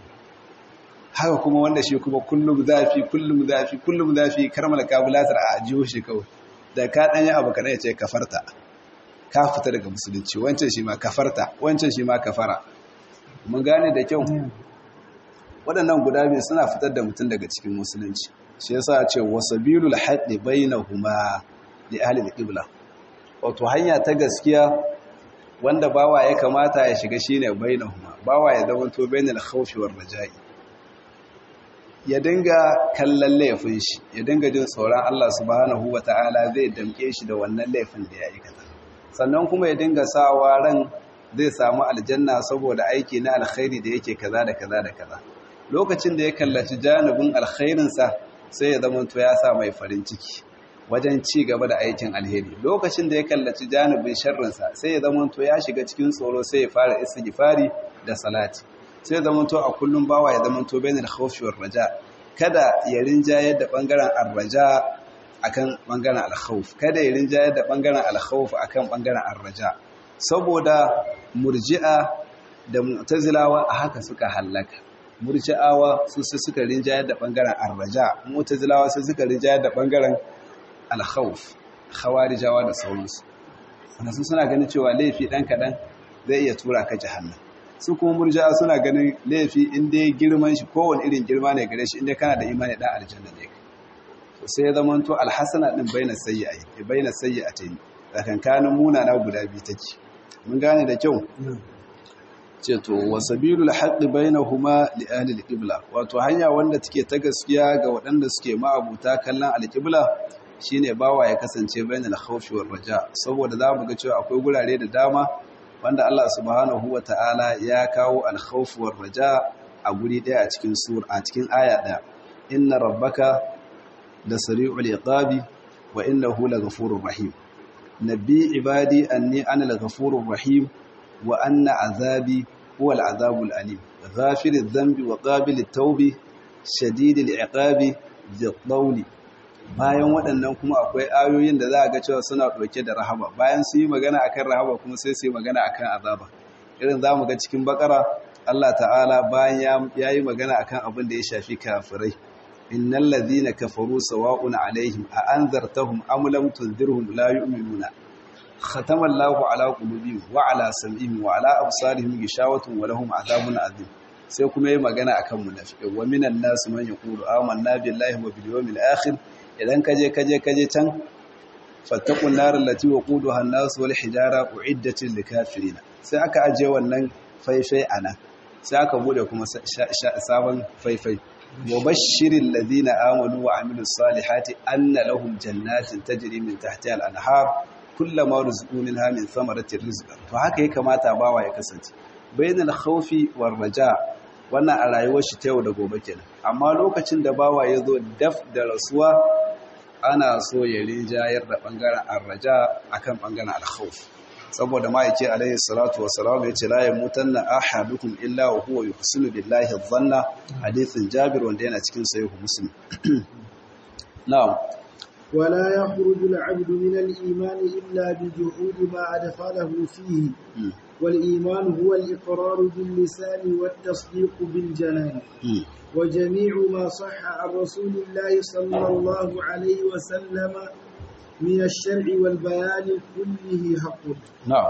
haka kuma wanda shi kuma kullum zafi kullum zafi kullum zafi karmal kabulatar a ajiyo shi kawai da ka dan yi abu kana ya ce kafarta ka fita daga musulunci wancan shi ma kafarta wancan shi ma kafara mun gane da kyau waɗannan guda biyu suna fitar da mutum daga cikin musulunci shi yasa ce wasabilul haqqi bainahuma li ahli al-qibla wato hanya ta gaskiya wanda bawa ya kamata ya shiga shine bainahuma bawa ya zama to bainal khawfi war raja'i ya dinga kallon laifin shi ya dinga jin tsoron Allah subhanahu wataala zai damke shi da wannan laifin da ya aikata sannan kuma ya dinga sawa ran zai samu aljanna saboda aiki na alkhairi da yake kaza da kaza da kaza lokacin da ya kallaci janibin alkhairinsa sai ya zama to ya sa mai farin ciki wajen ci gaba da aikin alheri lokacin da ya kallaci janibin sharrinsa sai ya zama to ya shiga cikin tsoro sai ya fara istighfari da salati sai ya zama to a kullum bawa ya zama to bainal khawfi war raja kada ya rinjaye da bangaren arraja akan bangaren alkhawf kada ya rinjaye da bangaren alkhawf akan bangaren arraja saboda murji'a da mu'tazilawa a haka suka hallaka murji'awa su su suka rinjaye da bangaren arraja mu'tazilawa su suka rinjaye da bangaren alkhawf khawarijawa da sauransu wanda sun suna ganin cewa laifi dan kadan zai iya tura ka jahannam su kuma murji'a suna ganin laifi inda ya girman shi kowane irin girma ne gare shi inda kana da imani dan aljanna ne sai ya zama to alhassana din baina sayyi'ai baina sayyi'atayn tsakankanin munana guda biyu take mun gane da kyau ce to wasabilul haqqi bainahuma li ahli alqibla wato hanya wanda take ta gaskiya ga waɗanda suke ma'abuta kallon alqibla shine bawa ya kasance bainal khawfi war raja saboda zamu ga cewa akwai gurare da dama wanda Allah subhanahu wataala ya kawo al-khawf war raja a guri daya a cikin sura a cikin aya daya inna rabbaka da sari'ul iqabi wa innahu laghafurur rahim nabi ibadi anni ana laghafurur rahim wa anna azabi huwa al'azabul alim ghafiriz dhanbi wa qabilit tawbi shadidil iqabi dhil bayan waɗannan kuma akwai ayoyin da za a ga cewa suna ɗauke da rahama bayan su yi magana akan rahama kuma sai su yi magana akan azaba irin za mu ga cikin bakara Allah ta'ala bayan ya yi magana akan abin da ya shafi kafirai innal ladhina kafaru sawa'un alaihim a anzartahum am lam tunzirhum la yu'minuna khatama Allahu ala qulubihim wa ala sam'ihim wa ala absarihim gishawatun wa lahum adhabun adhim sai kuma yi magana akan munafiqai wa minan nas man yaqulu amanna billahi wa bil yawmil akhir idan kaje kaje kaje can fattaqun nar allati waquduha an-nas wal hijara uiddat lil kafirin sai aka aje wannan faifai ana sai aka bude kuma sabon faifai wa bashirin ladina amanu wa amilus salihati anna lahum jannatin tajri min tahtiha al-anhar kullama rizqu minha min thamaratir rizqan to haka ya kamata bawa ya kasance bainal khawfi war raja wannan a rayuwar shi ta yau da gobe kenan amma lokacin da bawa ya zo daf da rasuwa ana so ya rinjayar da bangaren arraja akan bangaren al-khawf saboda ma'aiki alaihi salatu wassalam ya ce la yamutanna ahadukum illa wa huwa yuhsinu billahi dhanna hadithin jabir wanda yana cikin sahih muslim na'am ولا يخرج العبد من الإيمان إلا بجحود ما أدخله فيه والإيمان هو الإقرار باللسان والتصديق بالجنان وجميع ما صح عن رسول الله صلى الله عليه وسلم من الشرع والبيان كله حق نعم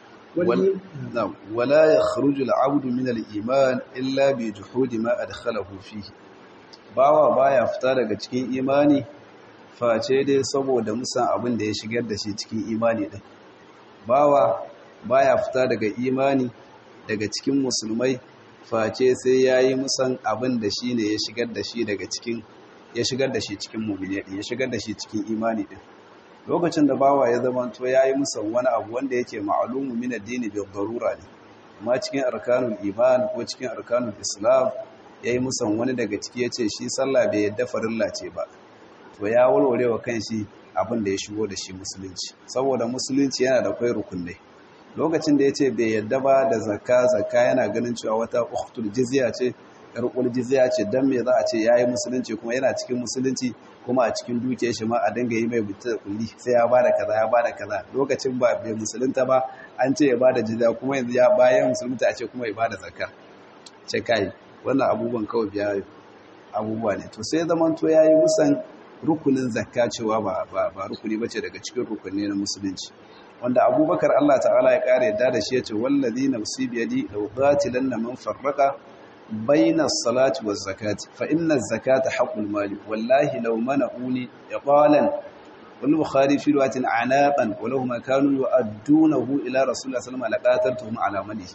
نعم ولا يخرج العبد من الإيمان إلا بجحود ما أدخله فيه bawa baya fita daga cikin imani face dai saboda musan abin da ya shigar da shi cikin imani din bawa baya fita daga imani daga cikin musulmai face sai yayi musan abin da shi ne ya shigar da shi daga cikin ya shigar da shi cikin mu'mini din ya shigar da shi cikin imani din lokacin da bawa ya zama to yayi musan wani abu wanda yake ma'lumu min addini bi darura ne amma cikin arkanul iman ko cikin arkanul islam yayi musan wani daga ciki yace shi sallah bai yadda farilla ce ba to ya warware wa kanshi abin da ya shigo da shi musulunci saboda musulunci yana da kai rukunai lokacin da yace bai yadda ba da zakka zakka yana ganin cewa wata ukhtul jizya ce karkul jizya ce dan me za a ce yayi musulunci kuma yana cikin musulunci kuma a cikin dukiyar shi ma a dinga yi mai buta da kulli sai ya bada kaza ya bada kaza lokacin ba bai musulunta ba an ce ya bada jizya kuma yanzu ya bayan musulunta a ce kuma ya bada zakka ce kai wannan abubuwan kawai biya abubuwa ne to sai zaman to yayi musan rukunin zakka cewa ba ba rukuni bace daga cikin rukunni na musulunci wanda abubakar Allah ta'ala ya kare yadda da shi yace wallazi nafsi biyadi law qatilanna man farraqa bayna as-salati waz-zakati fa inna az-zakata haqqul mali wallahi law mana'uni iqalan wal bukhari fi riwayatin anaqan wa law ma kanu yu'addunahu ila rasulillah sallallahu alaihi wasallam laqataltuhum ala malihi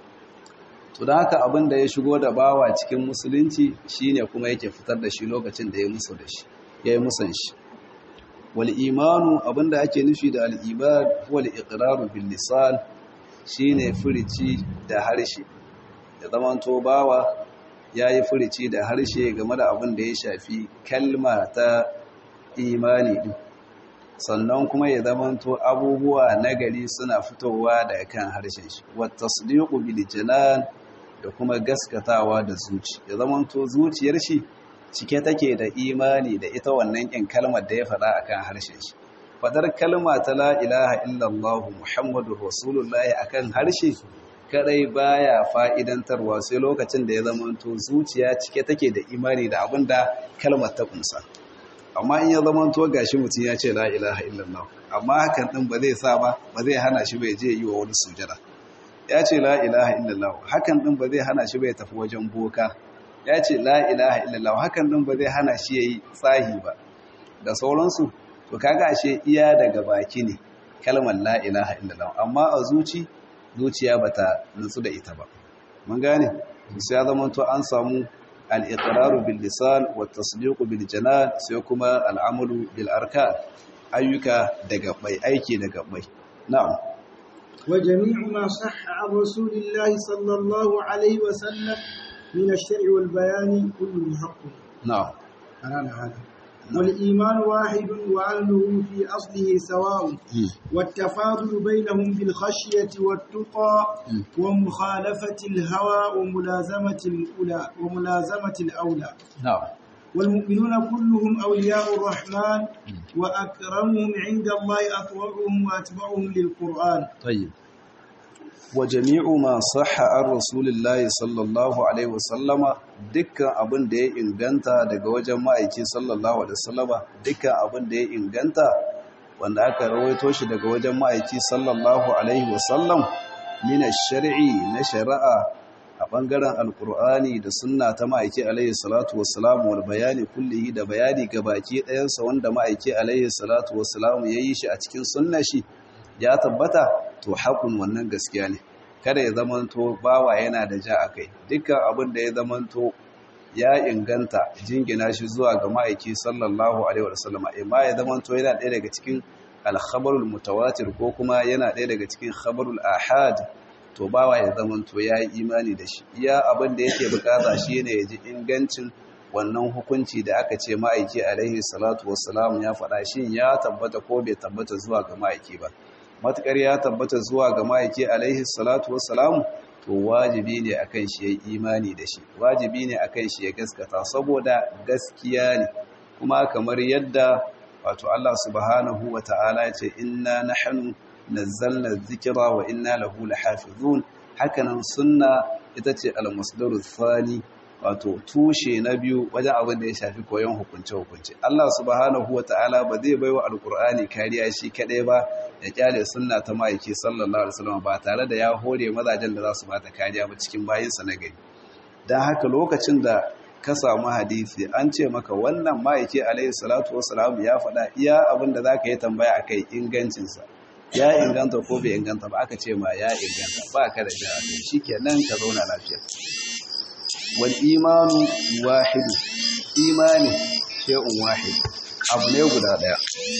to da haka abin da ya shigo da bawa cikin musulunci shine kuma yake fitar da shi lokacin da ya musu da shi yayi musan shi wal imanu abinda ake nufi da al iman huwa al iqraru bil lisan shine furici da harshe ya zamanto bawa yayi furici da harshe game da abin da ya shafi kalma ta imani din sannan kuma ya zamanto abubuwa nagari suna fitowa daga kan harshen shi wat tasdiqu bil janan da kuma gaskatawa da zuci ya zamanto zuciyar shi cike take da imani da ita wannan kin kalmar da ya faɗa akan harshen shi fadar kalma ta la ilaha illallah muhammadur rasulullahi akan harshe kadai baya fa'idantarwa sai lokacin da ya zamanto zuciya cike take da imani da abinda kalmar ta kunsa amma in ya zamanto gashi mutum ya ce la ilaha illallah amma hakan din ba zai sa ba ba zai hana shi bai je yi wa wani sujada ya ce la ilaha illallah hakan din ba zai hana shi bai tafi wajen boka ya ce la ilaha illallah hakan din ba zai hana shi yayi tsahi ba da sauransu to kaga ashe iya daga baki ne kalmar la ilaha illallah amma a zuci zuciya bata nutsu da ita ba mun gane sai ya zama to an samu al-iqraru bil lisan wa tasdiqu bil janan sai kuma al-amalu bil arkan ayyuka daga bai aiki daga bai na'am وجميع ما صح عن رسول الله صلى الله عليه وسلم من الشرع والبيان كله حق نعم أنا هذا والإيمان واحد وأهله في أصله سواء والتفاضل بينهم بالخشية والتقى ومخالفة الهوى وملازمة الأولى وملازمة الأولى نعم والمؤمنون كلهم أولياء الرحمن وأكرمهم عند الله أطوعهم وأتبعهم للقرآن طيب وجميع ما صح عن رسول الله صلى الله عليه وسلم dukkan abin da ya inganta daga wajen ma'aiki sallallahu alaihi wasallama dukkan abin da ya inganta wanda aka rawaito shi daga wajen ma'aiki sallallahu alaihi wasallam min ash-shar'i na shari'a a bangaren alkur'ani da sunna ta ma'aiki alaihi salatu wassalam wal bayani kullihi da bayani gabaki ɗayansa wanda ma'aiki alaihi salatu wassalam yayi shi a cikin sunna shi ya tabbata to haƙun wannan gaskiya ne kada ya zamanto bawa yana da ja a kai dukkan abin da ya zamanto ya inganta jingina shi zuwa ga ma'aiki sallallahu alaihi wasallama imma ya zamanto yana ɗaya daga cikin alkhabarul mutawatir ko kuma yana ɗaya daga cikin khabarul ahad to bawa ya zamanto ya yi imani da shi iya abin da yake bukata shi ne ya ji ingancin wannan hukunci da aka ce ma'aiki alaihi salatu wassalam ya faɗa shi ya tabbata ko bai tabbata zuwa ga ma'aiki ba matukar ya tabbata zuwa ga ma'aiki alaihi salatu wassalam to wajibi ne akan shi ya imani da shi wajibi ne akan shi ya gaskata saboda gaskiya ne kuma kamar yadda wato Allah subhanahu wa ta'ala ya ce inna nahnu nazzalna dhikra wa inna lahu lahafizun hakanan sunna ita ce al-masdaru thani wato tushe na biyu wajen abin da ya shafi koyon hukunce-hukunce Allah subhanahu wa ta'ala ba zai baiwa alkur'ani kariya shi kadai ba ya kyale sunna ta ma'aiki sallallahu alaihi wasallam ba tare da ya hore mazajen da za su bata kariya ba cikin bayinsa na gari don haka lokacin da ka samu hadisi an ce maka wannan ma'aiki alaihi salatu wasalam ya faɗa iya abin da za ka yi tambaya a kai ingancinsa ya inganta ko bai inganta ba aka ce ma ya inganta ba ka da ja shi kenan ka zauna lafiya wal imanu wahidu imani shay'un wahid abu ne guda daya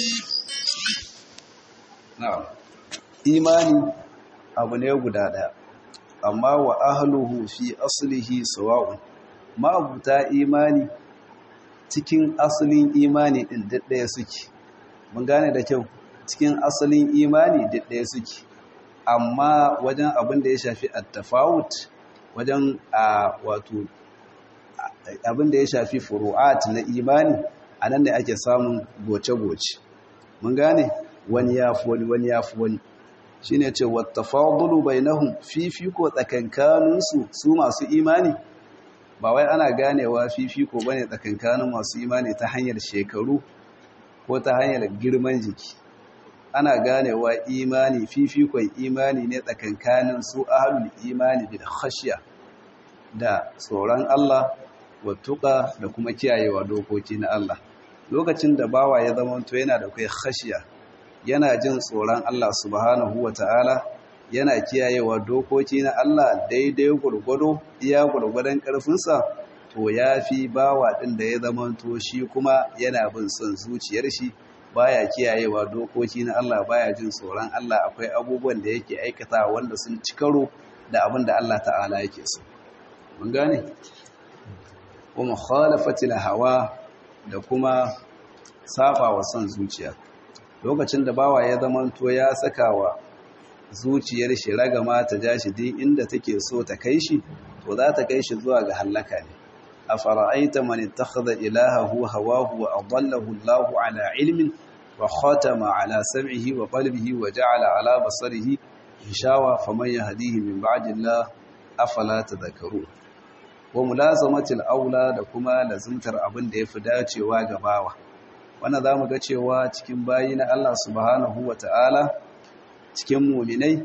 na'am imani abu ne guda daya amma wa ahluhu fi aslihi sawa'un ma'abuta imani cikin asalin imani din daddaya suke mun gane da kyau cikin asalin imani daddaya suke amma wajen abin da ya shafi at-tafawut wajen a wato abin da ya shafi furu'at na imani a nan ne ake samun goce-goce mun gane wani ya fi wani wani ya fi wani shi ne ce wata fadulu bai nahun fifiko tsakankaninsu su masu imani ba wai ana ganewa fifiko ba ne tsakankanin masu imani ta hanyar shekaru ko ta hanyar girman jiki ana ganewa imani fifikon imani ne tsakankanin su ahalul imani bil khashiya da tsoron Allah wattuka da kuma kiyayewa dokoki na Allah lokacin da bawa ya zama to yana da kai khashiya yana jin tsoron Allah subhanahu wata'ala yana kiyayewa dokoki na Allah daidai gurgudu iya gurgudan karfinsa to yafi bawa din da ya zama to shi kuma yana bin son zuciyar shi baya kiyayewa dokoki na Allah baya jin tsoron Allah akwai abubuwan da yake aikata wanda sun ci karo da abin da Allah ta'ala yake so mun gane wa mukhalafatil hawa da kuma saba wa son zuciya lokacin da bawa ya zamanto ya saka wa zuciyar shi ragama ta ja shi din inda take so ta kai shi to za ta kai shi zuwa ga halaka ne afara'aita man ittakhadha ilahahu hawahu wa adallahu Allahu ala ilmin wa khatama ala sam'ihi wa qalbihi wa ja'ala ala basarihi hishawa faman yahdihi min ba'di Allah afala tadhakkarun wa mulazamatil aula da kuma lazimtar abin da yafi dacewa ga bawa wannan zamu ga cewa cikin bayi na Allah subhanahu wata'ala cikin mu'minai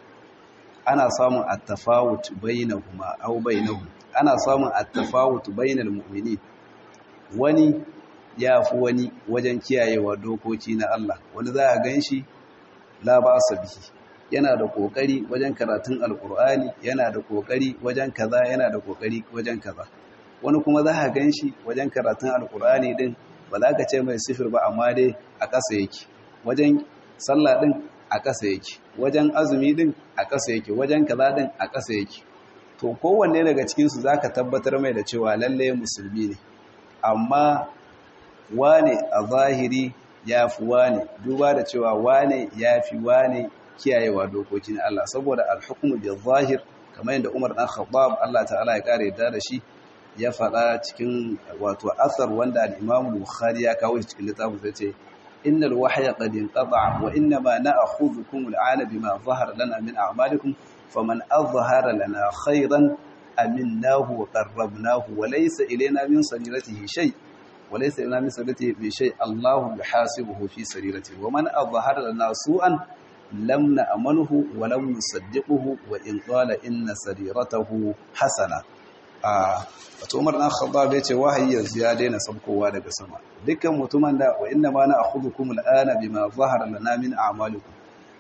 ana samun at-tafawut bainahuma aw bainahum ana samun at-tafawut bainal mu'minin wani yafi wani wajen kiyayewa dokoki na Allah wani za a ganshi la ba'sa bihi yana da kokari wajen karatun alkur'ani yana da kokari wajen kaza yana da kokari wajen kaza wani kuma za ka ganshi wajen karatun alkur'ani din ba za ka ce mai sifir ba amma dai a ƙasa yake wajen sallah din a ƙasa yake wajen azumi din a ƙasa yake wajen kaza din a ƙasa yake to kowanne daga cikin su zaka tabbatar mai da cewa lalle musulmi ne amma wane a zahiri ya fi wane duba da cewa wane ya fi wane kiyayewa dokokin Allah saboda alhukumu bil zahir kamar yadda Umar dan Khattab Allah ta'ala ya kare da shi ya faɗa cikin wato asar wanda al-Imam Bukhari ya kawo shi cikin littafin sai ce innal wahya qad inqata'a wa inna ma na'khudhukum al'ana bima zahara lana min a'malikum faman azhara lana khayran aminnahu wa qarrabnahu wa laysa ilayna min sariratihi shay' وليس لنا من سرته بشيء الله يحاسبه في سريرته ومن أظهر لنا سوءا لم نأمنه ولم نصدقه وإن قال إن سريرته حسنة wato Umar dan Khattab yace wahayi yanzu ya daina sabkowa daga sama dukkan mutumin da wa inna ma na'khudhukum al'ana bima zahara lana min a'malikum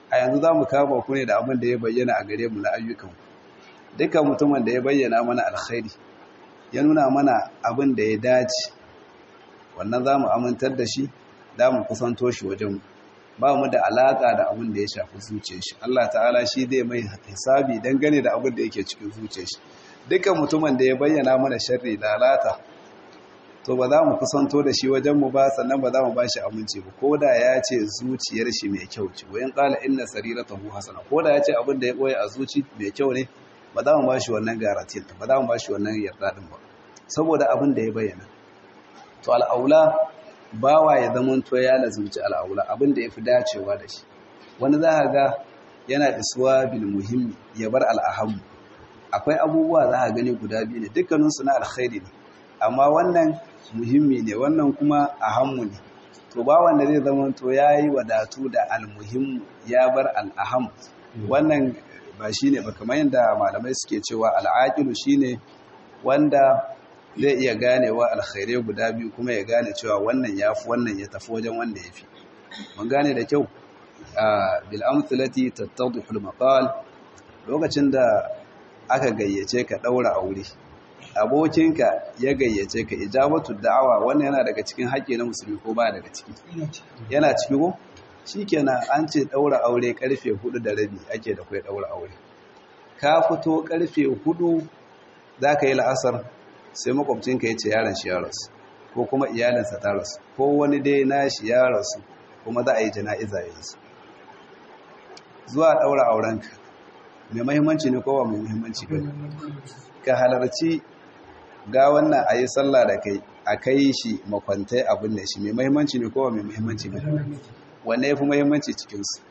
a yanzu za mu kama ku ne da abin da ya bayyana a gare mu na ayyukan dukkan mutumin da ya bayyana mana alkhairi ya nuna mana abin da ya dace wannan za mu amintar da shi za mu kusanto shi wajen ba mu da alaƙa da abin da ya shafi zuciya shi Allah ta'ala shi zai mai hisabi dangane da abin da yake cikin zuciya shi dukkan mutumin da ya bayyana mana sharri lalata to ba za mu kusanto da shi wajen mu ba sannan ba za mu ba shi aminci ba ko da ya ce zuciyar shi mai kyau ce wayan qala inna sariratahu hasana ko da ya ce abin da ya boye a zuci mai kyau ne ba za mu ba shi wannan garantin ba za mu ba shi wannan yarda din ba saboda abin da ya bayyana to al'aula bawa ya zama to ya lazumci al'aula abin da ya fi dacewa da shi wani za a ga yana isuwa bil muhimmi ya bar al'ahammu akwai abubuwa za a gani guda biyu ne dukkaninsu na alkhairi ne amma wannan muhimmi ne wannan kuma ahammu ne to ba wanda zai zama to ya yi wadatu da almuhimmu ya bar al'aham wannan ba shi ne ba kamar yadda malamai suke cewa al'aƙilu shi ne wanda zai iya ganewa alkhairai guda biyu kuma ya gane cewa wannan ya fi wannan ya tafi wajen wanda ya fi mun gane da kyau a bil'amtulati tattauduhul maqal lokacin da aka gayyace ka ɗaura aure abokinka ya gayyace ka ijabatu da'awa wannan yana daga cikin haƙƙi na musulmi ko ba daga ciki yana ciki ko shikenan an ce ɗaura aure karfe hudu da rabi ake da kai ɗaura aure ka fito karfe hudu za ka yi la'asar sai makwabcinka ya ce yaron shi ya rasu ko kuma iyalinsa ta rasu ko wani dai na shi ya rasu kuma za a yi jana'iza yanzu zuwa ɗaura aurenka mai mahimmanci ne kowa mai mahimmanci ba ka halarci ga wannan a yi sallah da kai a kai shi makwantai abin da shi mai mahimmanci ne kowa mai mahimmanci ba wanne ya fi mahimmanci cikinsu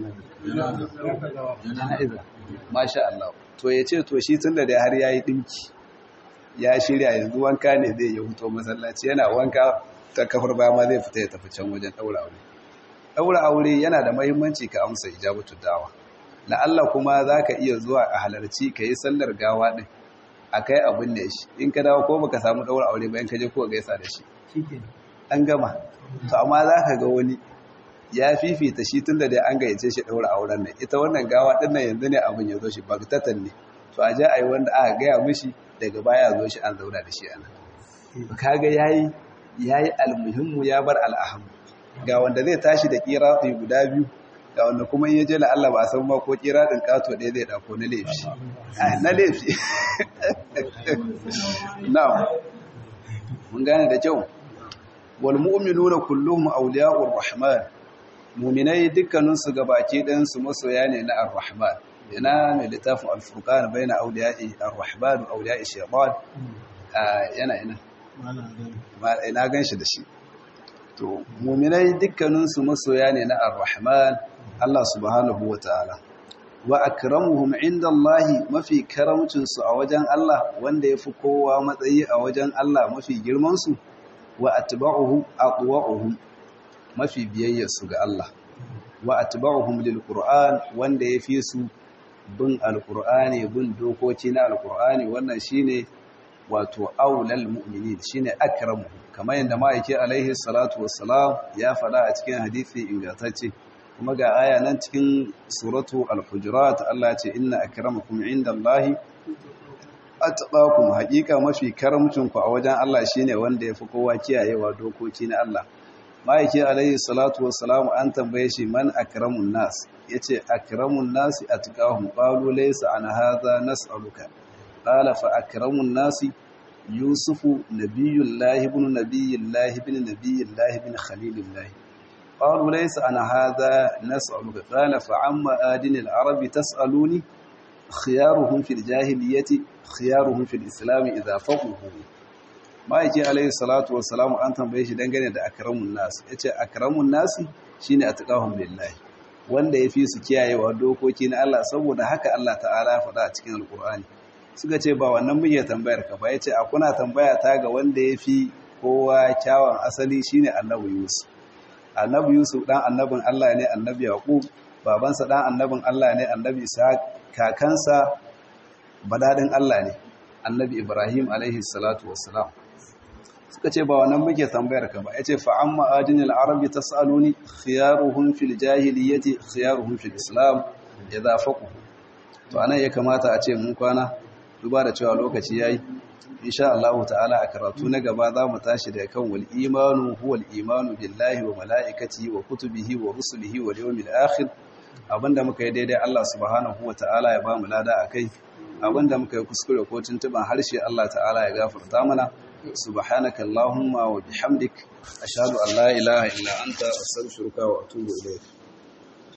masha Allah to ya ce to shi tun da dai har ya yi ɗinki ya shirya yanzu wanka ne zai yi huto masallaci yana wanka ta kafar baya ma zai fita ya tafi can wajen ɗaura aure ɗaura aure yana da mahimmanci ka amsa ijabatu dawa la'alla kuma za ka iya zuwa a halarci ka yi sallar gawa ɗin a kai abin da shi in ka dawo ko baka samu ɗaura aure bayan ka je ko gaisa da shi an gama to amma za ka ga wani ya fifita shi tun da dai an gayyace shi ɗaura auren nan ita wannan gawa ɗin nan yanzu ne abin ya zo shi bagtatan ne to a ja a yi wanda aka gaya mishi daga baya zo shi an zauna da shi ana kaga yayi yayi almuhimmu ya bar al'ahamu ga wanda zai tashi da kiratu guda biyu ga wanda kuma in yaje la Allah ba a san ma ko kiradin kato ɗaya zai dako na laifi na laifi na'am mun gane da kyau wal mu'minuna kulluhum awliya'ur rahman mu'minai dukkanin su gabaki ɗayan su masoya ne na ar-rahman yana mai littafin al-furqan baina awliya'i ar-rahman wa awliya'i shaytan yana ina ina ganshi da shi to mu'minai dukkanin su masoya ne na ar-rahman Allah subhanahu wa ta'ala wa akramuhum inda Allah mafi karamcinsu a wajen Allah wanda ya fi kowa matsayi a wajen Allah mafi girmansu wa atba'uhu aqwa'uhum mafi biyayyarsu ga Allah wa atba'uhum lil Qur'an wanda ya fi su bin alqur'ani bin dokoki na alqur'ani wannan shine wato aulal mu'minin shine akramu kamar yadda ma'aiki alaihi salatu wassalam ya faɗa a cikin hadisi ingantacce kuma ga aya nan cikin suratu al-hujurat Allah ce inna akramakum indallahi atqakum haqiqa mafi karamcin ku a wajen Allah shine wanda yafi kowa kiyayewa dokoki na Allah maiki alayhi salatu wassalamu an tambaye shi man akramun nas yace akramun nas atqahum qalu laysa an hadha nas'aluka qala fa akramun nas yusufu nabiyullahi ibn nabiyillahi ibn nabiyillahi ibn khalilillahi قالوا ليس أنا هذا نسألك قال فعما آدن العرب تسألوني خيارهم في الجاهلية خيارهم في الإسلام إذا فقهوا ما يجي عليه الصلاة والسلام أن تنبيه shi dangane da akramun nas yace akramun nas shine atqahum lillahi wanda yafi su kiyayewa dokoki na Allah saboda haka Allah ta'ala ya faɗa a cikin alqur'ani suka ce ba wannan muke tambayar ka ba yace a kuna tambaya ta ga wanda yafi kowa kyawun asali shine annabi Yusuf annabi yusuf dan annabin Allah ne annabi yaqub babansa dan annabin Allah ne annabi ishaq kakansa badadin Allah ne annabi ibrahim alaihi salatu wassalam suka ce ba wannan muke tambayar ka ba yace fa amma ajinil arabi tasaluni khiyaruhum fil jahiliyyati khiyaruhum fil islam idza faqu to anan ya kamata a ce mun kwana duba da cewa lokaci yayi insha Allah ta'ala a karatu na gaba za mu tashi da kan wal imanu huwal imanu billahi wa malaikatihi wa kutubihi wa rusulihi wal yawmil akhir abinda muka yi daidai Allah subhanahu wa ta'ala ya ba mu lada akai abinda muka yi kuskure ko tuntuban harshe Allah ta'ala ya gafarta mana subhanaka allahumma wa bihamdik ashhadu an la ilaha illa anta astaghfiruka wa atubu ilayk